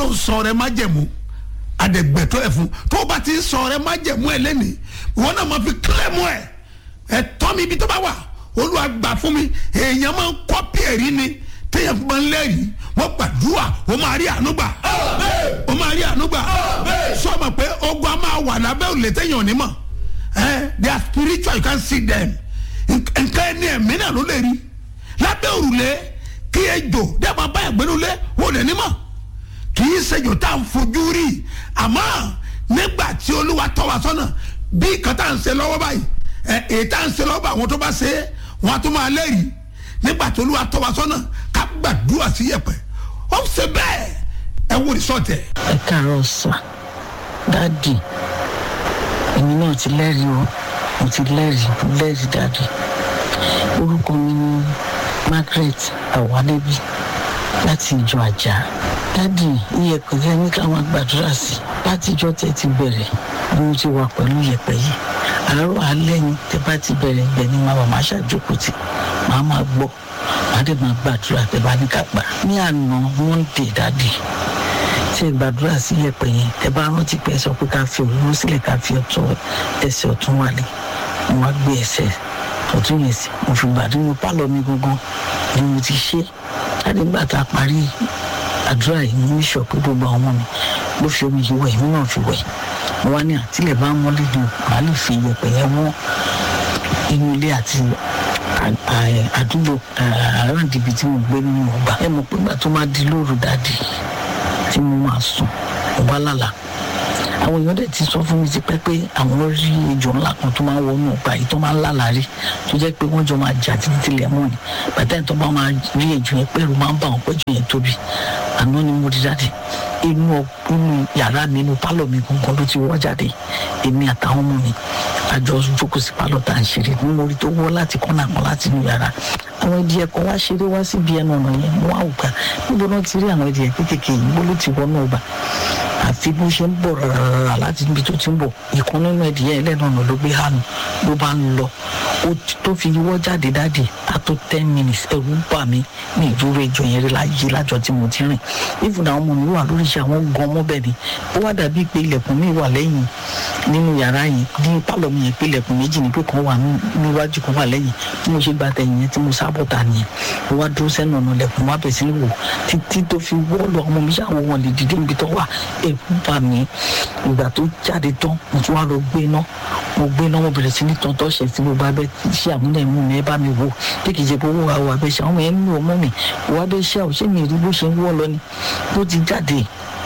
ló ń sọ rẹ májẹ̀mú àdẹ̀gbẹ̀tọ́ ẹ̀ fún tó o bá ti ń sọ rẹ májẹ̀mú ẹ̀ lẹ́nìí ìwọ náà máa fi kílẹ̀mù ẹ̀ ẹ̀ tọ́ mi ibi tó bá wà olúwa gbà fún mi èèyàn máa ń kọ́pì ẹ̀rí ni téèyàn fún máa ń lẹ́rìí wọ́n gbàdúrà ó máa rí àánú gbà ó máa rí àánú gbà sọ ma pé ogun a máa wà lábẹ́ òlé téèyàn ò ní mọ̀ ẹ́ they are spiritual you can see them nǹkan ẹni ẹ̀mí náà ló lè rí lábẹ́ òrùlé kí ejò dẹ́gbà báyà gbẹ́nulé ó lè ní mọ̀ kì í ṣèjò tá à ń fojú rí àmọ́ nígbà tí olúwa tọ́ wa sọ́nà bí nǹkan tá à ń ṣe lọ́wọ́ báyìí ẹ̀ èyí tá à ń ṣe lọ́wọ́ báyìí àwọn tó bá ṣe é wọn á tún máa lẹ́rìí nígbà tí olúwa tọ́ wa sọ́nà ká gbàdúrà sí yẹ̀pẹ̀ ó ń ṣe bẹ́ẹ̀ ẹ wò ní sọ́ọ̀tẹ̀. ẹ káàárọ̀ sà dáàdì èmi náà ti lẹ́rìí o mo ti lẹ́rìí lẹ́rìí dáàdì orúkọ mi ni margaret awalebi láti ìjọ àjà dáàdì iyẹ̀pẹ̀ yẹn ní káwọn gbàdúrà sí láti ìjọ tẹ́ ti bẹ̀rẹ̀ bí mo ti wà pẹ̀lú iyẹ̀pẹ̀ yìí àárọ̀ alẹ́ ni tẹ́ bá ti bẹ̀rẹ̀ ibẹ̀ ni màá máa ṣàjókòó tì màá máa gbọ́ màá dẹ̀ máa gbàdúrà tẹ́ bá ní ká gbà ní àná monday dáàdì tí ẹ gbàdúrà sí iyẹ̀pẹ̀ yẹn tẹ́ bá rántí pé ẹ sọ pé ká fi òróró sílẹ̀ ká fi ọ̀tún ẹsẹ̀ ọ̀tún wálé mo wá gbé ẹsẹ̀ ọ̀tún yẹn sí mo fi gbà nínú pálọ̀ mi gangan ni mo ti ṣe láti gbà tá a parí àdúrà yìí mo ní sọ pé gbogbo àwọn ọmọ mi ló fi omi yìí wẹ̀ èmi náà fi wẹ̀ mo wá ní àtìlẹ̀ bá ń mọ́lé ni màá lè fi iyẹ̀pẹ̀ yẹn wọ́n inú ilé àti àdúgbò around ibi tí mo gbé nínú ọgbà ẹ mọ̀ pé gbà tó máa di lóru dáàdì tí mo máa sùn mo bá lálàá àwọn èèyàn dẹ̀ ti sọ fún mi ti pẹ́ pé àwọn rí ejò ńlá kan tó máa ń wọnú ọgbà yìí tó máa ń lálàárí tó jẹ́ pé wọ́n jọ máa jà títí tilẹ̀ mọ́ ni bàtà ìtọ́ bá máa rí ejò yẹn pẹ̀lú máa ń bá wọn pẹ́jọ yẹn tóbi àná ni mo rí jáde inú inú yàrá mi inú pálọ̀ mi gangan ló ti wọ́ jáde èmi àtàwọn ọmọ mi àjọ jókòó sí pálọ̀ tá à ń ṣeré ní mo rí tó wọ́ láti kọ́nà kan láti inú yàrá àwọn ìdíyẹ kan wá ṣeré wá síbi ẹnu ọ̀nà yẹn mo wá ògbà níbo náà ti rí àwọn ìdíyẹ kéékèèké yìí bó ló ti wọnú ọgbà àfi bó ṣe ń bọ̀ rárá láti ibi tó ti ń bọ̀ ìkan nínú ẹ̀dìyẹ ẹlẹ́nu ọ̀nà ló gbé hánu ló bá ń lọ ó tó fi wọ́ jáde dáàdì á tó ten minutes ẹ̀rù bà mí ní ìdúró ìjọ yẹn rí láyé lájọ tí mo ti rìn even àwọn ọmọ mi wà lórí iṣẹ́ àwọn gan ọmọ bẹ́ẹ̀ ni ó wá dàbí pé ilẹ̀kùn mi wà lẹ́yìn nínú yàrá yìí ní pálọ̀ mi yẹn pé ilẹ̀kùn méjì ni pé kan wà níwájú kan wà lẹ́yìn bí mo ṣe gba tẹ̀yìn yẹn tí mo sábọ̀ ta nìyẹn ó wá dúró sẹ́nu ọ̀nà ilẹ̀kùn wá bẹ̀ sí ní wò títí tó fi wọ́ọ̀lù ọmọ mi ṣàwọ̀ wọn lè dìde níbi tó wà ẹ̀rù bà mí ìgbà tó jáde tán mo tún wá lọ gbé iná mo gbé iná mo bẹ̀rẹ̀ sí ní tọ́ntọ́ ṣẹ̀ tí mo bá bẹ́ ṣe àmúlẹ̀ mú mi ẹ bá mi wò bí kì í ṣe pé owó àwọn abẹ́ ṣe àwọn yẹn ń lò mọ́ mi òwò abẹ́ ṣe àwọn ṣé mi rí bó ṣe ń wọ́ lọ ni bó ti jáde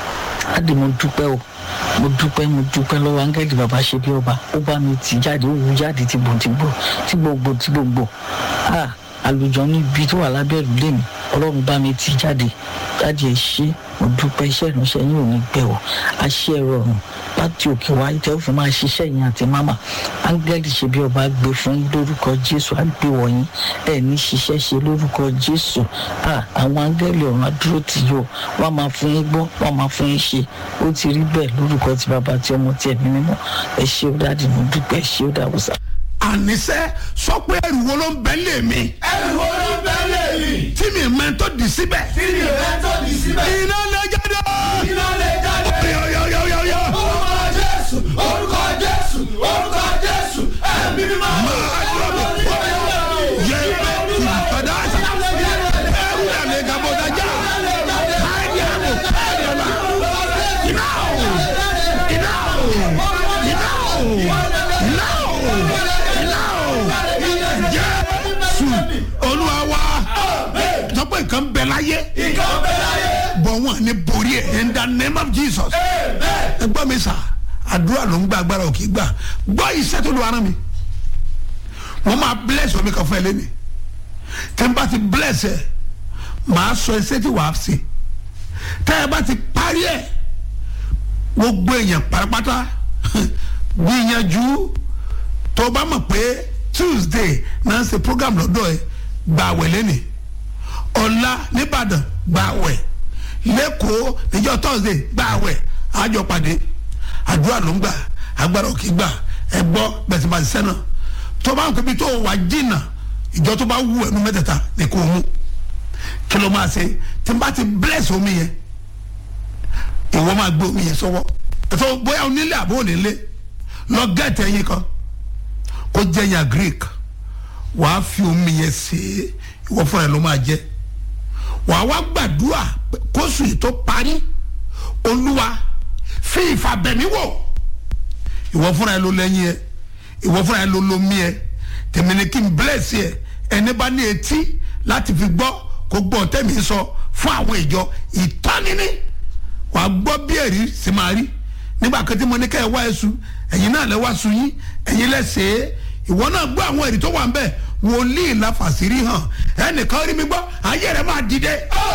láti mo dúpẹ́ o mo dúpẹ́ mo dúpẹ́ lọ́wọ́ áńgẹ́lì bàbá ṣe bí ọba ó bá mi tì jáde ó wù jáde tí gbò tí gbò tí gbogbo tí gbogbo ah àlùjọ níbi tó wà lábẹ́ ìlú mi ọlọ́run bá mi tì jáde jáde ẹ̀ ṣe mo dúpẹ́ iṣẹ́ ìránṣẹ́ yín ò ní gbẹ o àṣẹ rọrùn láti òkè wá tẹ́ ó fi máa ṣiṣẹ́ yín àti máma áńgẹ́lì ṣe bí ọba gbé fún yín lórúkọ jésù á gbé wọ̀nyí ẹ̀ ní ṣiṣẹ́ ṣe lórúkọ jésù àwọn áńgẹ́lì ọ̀run adúró tì yóò wọ́n máa fún yín gbọ́ wọ́n máa fún yín ṣe ó ti rí bẹ́ẹ̀ lórúkọ ti bàbá tí ọmọ tí ẹ̀mí mímọ́ ẹ ṣé ó dáàdì mo dúpẹ́ ẹ ṣé ó dáwọ́sà. àníṣe sọ pé ẹrù wo ló ń bẹ lé mi ẹrù wo ló ń bẹ lẹ́yìn tí mi mẹ́tọ́ dì síbẹ̀ tí mi ò fẹ́ tó di síbẹ̀ iná lè jáde. iná lè jáde yọ̀yọ̀yọ̀yọ̀. orúkọ jésù orúkọ jésù orúkọ jésù ẹ̀mí mímọ́ Máa dúró mi. Yẹ ìfọdà àṣà. Ẹrù yà lè gàbọ̀ dájà. Káyọ̀ àbò káyọ̀ là. Iná o. Iná o. Iná o. Iná o. Iná o. Jésù Olúwa wa. Sọ pé nǹkan bẹ̀ láyé. nǹkan bẹ láyé Bọ̀ wọ́n ní borí ẹ̀ in the name of Jesus. Ẹ gbọ́ mi sà, àdúrà ló ń gba agbára òkè gbà. Gbọ́ iṣẹ́ tó lu ara mi. Wọ́n máa bless omi kan fún ẹ lẹ́nu. Tẹ́ n bá ti bless ẹ, màá sọ ẹsẹ̀ tí wàá ṣe. Tẹ́ ẹ bá ti parí ẹ̀, gbogbo èèyàn pátápátá gbìyànjú tó o bá mọ̀ pé Tuesday náà ń ṣe program lọ́dọ̀ ẹ gba àwẹ̀ lẹ́nu. Ọ̀la nìbàdàn gba àwẹ̀ lẹ́kọ̀ọ́ níjọ́ Thursday gba àwẹ̀ àjọ pàdé àdúrà ló ń gbà agbára òkè gbà ẹ gbọ́ bẹ̀sìmọ̀ àṣìṣẹ́ náà tó bá ń pẹ́ bí tó wà jìnnà ìjọ tó bá wù ẹnu mẹ́tẹ̀ẹ̀ta ní kò mú kí ló máa ṣe tí n bá ti bless omi yẹn ìwọ máa gbé omi yẹn sọ́wọ́ ẹ̀fọ́ bóyá onílé àbó onílé lọ gẹ́ẹ̀tì ẹyin kan kó jẹ́ yàn greek wàá fi omi yẹn sè é ìwọ fúnra ẹ̀ ló máa jẹ́ wàá wá gbàdúrà pé kóṣù yìí tó parí olúwa fi ìfàbẹ̀mí wò ìwọ fúnra ẹ̀ ló lẹ́yìn ẹ̀ ìwọ fúnra ẹ̀ ló lomi ẹ̀ tèmi ni kí n bless ẹ̀ ẹni bá ní etí láti fi gbọ́ kó gbọ́ tẹ́mi sọ fún àwọn ìjọ ìtọ́nini wàá gbọ́ bí ẹ̀rí sì máa rí nígbà kan tí mo ní kẹ́ ẹ wá ẹ̀sùn ẹ̀yin náà lẹ wá sun yín ẹ̀yin lẹ́sẹ̀ ìwọ náà gbọ́ àwọn ẹ̀rí tó wà ń bẹ̀ wòlíì láfàṣírí hàn ẹnìkan rí mi gbọ́ ayé rẹ̀ máa dìde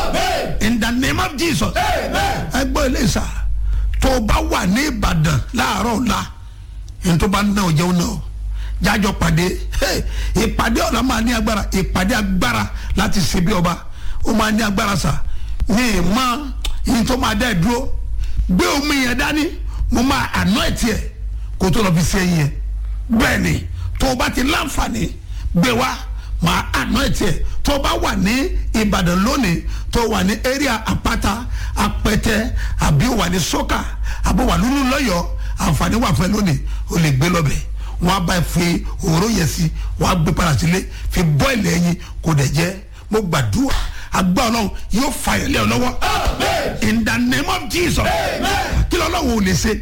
in the name of jesus ẹ gbọ́ ilé ìsà tó o bá wà ní ìbàdàn láàárọ̀ ọ̀la ẹni tó bá ń ná o jẹun náà jájọ pàdé ìpàdé ọ̀la máa ní agbára ìpàdé agbára láti ṣe bí ọba ó máa ní agbára sà ní ìmọ̀ yìí tó máa dá ẹ dúró gbé omi yẹn dání mo máa àná ẹ̀ tiẹ̀ kó tó lọ fi ṣe yẹn bẹ́ẹ̀ ni tó o bá ti láǹfààní gbé wá máa àná ẹ̀ tiẹ̀ tó o bá wà ní ìbàdàn lónìí tó o wà ní area àpáta apẹtẹ àbí o wà ní sọ́kà àbí o wà lúlú lọ́yọ̀ọ́ àǹfààní wà fún ẹ lónìí o lè gbé lọ́bẹ̀ wọn á bá fi òróró yẹn sí wọn á gbé padà sílé fi bọ́ọ̀lì ẹyin kò dẹ̀ jẹ́ mo gbàdúrà agbá ọlọ́run yóò fà yẹn lé ọ lọ́wọ́ in the name of jesus kí ló ọlọ́run ò lè ṣe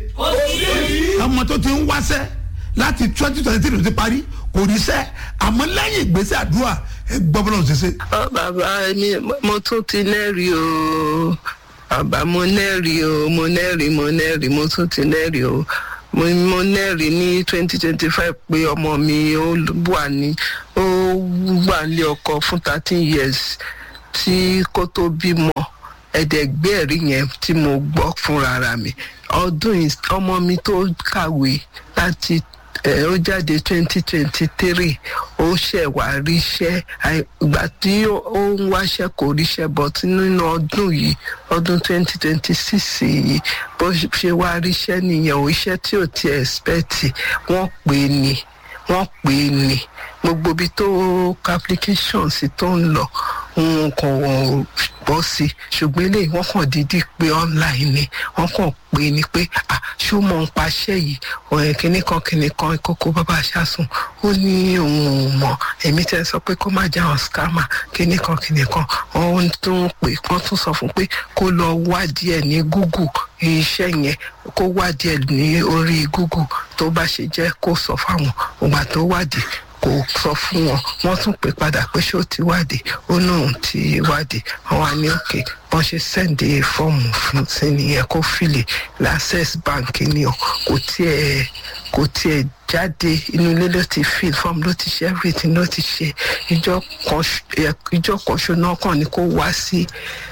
ọmọ tó ti ń wáṣẹ́ láti twenty twenty three ló ti parí kò rí sẹ́ àmọ́ lẹ́yìn ìgbésẹ̀ àdúrà ẹ gbọ́ bọ́lá ṣe ṣe. ọ bàbá mi mo tún ti lẹ́rìí o bàbá mo lẹ́rìí o mo lẹ́rìí mo lẹ́rìí mo tún ti lẹ́rìí o mo mo lẹ́rìí ní twenty twenty five pé ọmọ mi ó wà ní ó wà ní ọkọ fún thirteen years tí kò tó bímọ ẹ̀ẹ́dẹ̀gbẹ́ ẹ̀rí yẹn tí mo gbọ́ fúnra mi ọdún ọmọ mi tó kàwé láti ó jáde twenty twenty three ó ṣẹ̀ wá ríṣẹ́ ìgbà tí ó ń wáṣẹ́ kò ríṣẹ́ but nínú ọdún yìí ọdún twenty twenty six yìí bó ṣe wá ríṣẹ́ nìyẹn ò iṣẹ́ tí ò ti expect wọ́n pè é ní wọ́n pè é ní gbogbo ibi tó application sí tó ń lọ òun kò bọ́ sí ṣùgbọ́n eléyìí wọ́n kàn dídí pé online ni wọ́n kàn pé ni pé à ṣó mọ̀ ń paṣẹ́ yìí ọ̀rẹ́ kìnnì kan kìnnì kan kókó bàbá aṣáṣun ó ní òun ò mọ̀ èmi tẹ́ sọ pé kó má jẹ́ àwọn scammer kìnnì kan kìnnì kan wọ́n tún pè wọ́n tún sọ fún pé kó lọ wádìí ẹ̀ ní google iṣẹ́ yẹn kó wádìí ẹ̀ ní orí google tó bá ṣe jẹ́ kó sọ fáwọn ògbà tó wádìí kò sọ fún wọn wọn tún pè padà pé ṣé ó ti wádìí ó náà ti wádìí wọn wá ní òkè wọn ṣe sẹ́ǹdì fọ́ọ̀mù fún sí nìyẹn kó fìlè access bank ni o kò tiẹ̀ kò tiẹ̀ jáde inú ilé ló ti fill form ló ti ṣe everything ló ti ṣe ìjọ kan ṣo náà kàn ní kó wá sí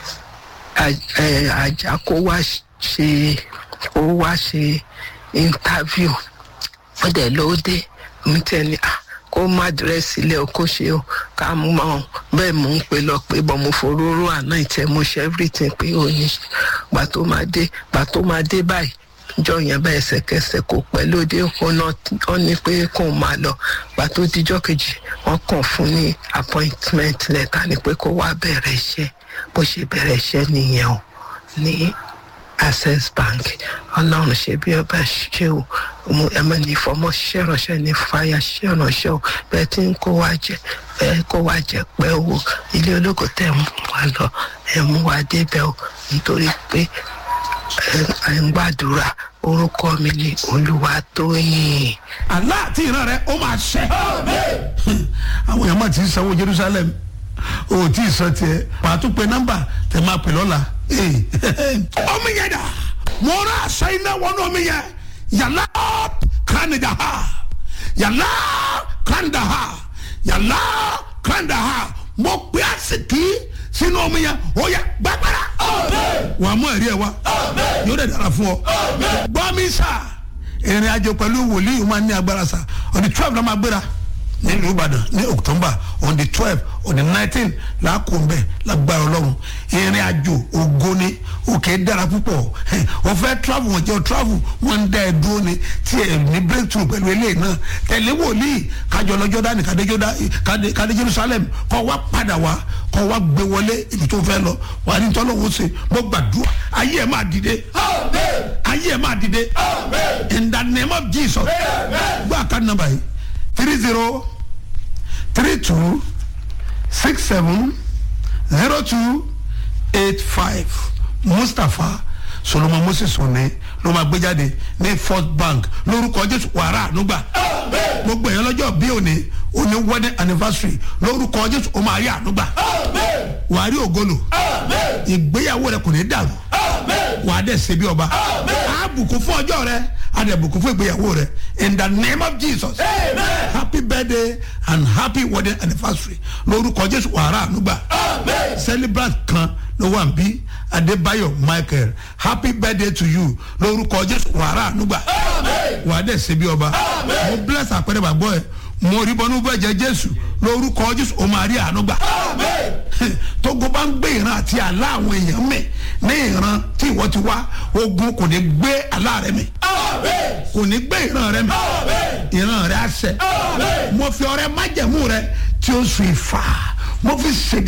àjà kó wá ṣe kó wá ṣe interview ó dẹ̀ lóde mi tẹ̀ ní ah kó má dírẹ́sì ilé o kó ṣe o ká mú mọ́ bẹ́ẹ̀ mò ń pè lọ pé bọ́ mo foróró àná ìtẹ́ mo ṣe everything pé ó ní gbà tó máa dé gbà tó máa dé báyìí jọ yẹn bá ẹsẹ̀kẹsẹ̀ kò pẹ́ lóde ó ní pé kó máa lọ gbà tó dijọ́ kejì wọ́n kàn fún ní appointment letter ni pé kó wá bẹ̀rẹ̀ iṣẹ́ bó ṣe bẹ̀rẹ̀ iṣẹ́ nìyẹn o ní access bank ọlọ́run ṣe bí ọba ṣe o mo ẹmọ ní ìfọmọ ṣiṣẹ́ ránṣẹ́ ní fàyà ṣiṣẹ́ ránṣẹ́ o bẹ́ẹ̀ tí ń kó wá jẹ bẹ́ẹ̀ kó wá jẹ pẹ́ owó ilé ológo tẹ̀ mú wa lọ ẹ̀ mú wa débẹ̀ o nítorí pé ẹ̀ ń gbàdúrà orúkọ mi ni olúwa tóyìn. àlá àti ìran rẹ ó máa ṣẹ. àwọn èèyàn máa ti sanwó jerusalem o tí ì sọ tiẹ pàtó pé nọmba tẹ máa pè lọ́la. ọmọ yẹn dà mo rà aṣọ iná wọnú ọmọ yẹn yàrá kánidà ha yàrá kánidà ha yàrá kánidà ha mo pè àsìkí sínú ọmọ yẹn ó yẹ gbàgbára. wàá mú ẹ̀rí ẹ̀ wá yóò dẹ̀ dára fún ọ. gbọ́ mi sà ìrìn àjò pẹ̀lú wòlíì máa ní agbára sà ọ̀dì twelve náà máa gbéra nílùú ìbàdàn ní october on the twelve on the nineteen làákùnbẹ lágbára ọlọ́run ìrìn àjò ògo ni òkè dára púpọ̀ wọ́n fẹ́ travel wọ́n jẹ́ travel wọ́n ń dá ẹ dúró ni tí ẹ ní breakthrough pẹ̀lú eléyìí náà tẹ̀lé wòlíì kájọ lọ́jọ́ dání kádé jerusalem kọ́ wá padà wá kọ́ wá gbé wọlé ibi tó fẹ́ lọ wà ní tọ́lọ́wọ́ ṣe mo gbàdúrà ayé ẹ̀ máa dìde ayé ẹ̀ máa dìde in the name of jesus gbọ́ àká nọmba yìí three zero three two six seven zero two eight five mustapha solomon moses òní ló máa gbé jáde ní first bank lórúkọ jésù wàrà ànúgbà gbogbo èèyàn lọ́jọ́ bí òní òní wedding anniversary lórúkọ jésù ó máa rí ànúgbà wàá rí ògolo ìgbéyàwó rẹ kò ní dàrú wàá dẹ̀ ṣe bí ọba á bùkún fún ọjọ́ rẹ á dẹ̀ bùkún fún ìgbéyàwó rẹ in the name of jesus happy birthday and happy wedding anniversary lórúkọ jésù wàrà ànúgbà celebrant kan ló wà ń bí adébáyọ̀ michael happy birthday to you lórúkọ jésù wàrà ànúgbà wàá dẹ̀ ṣe bí ọba mo bless àpẹẹrẹ bàgbọ́ ẹ mo rí bọ́nú bẹ́ẹ̀ jẹ́ jésù lórúkọ jésù ó máa rí ànúgbà tógo bá ń gbé ìran àti àlá àwọn èèyàn mì ní ìran tí ìwọ ti wá ogun kò ní gbé àlá rẹ mì kò ní gbé ìran rẹ mì ìran rẹ á sẹ mo fi ọrẹ májẹmú rẹ tí ó sùn ìfà mo fi ṣègà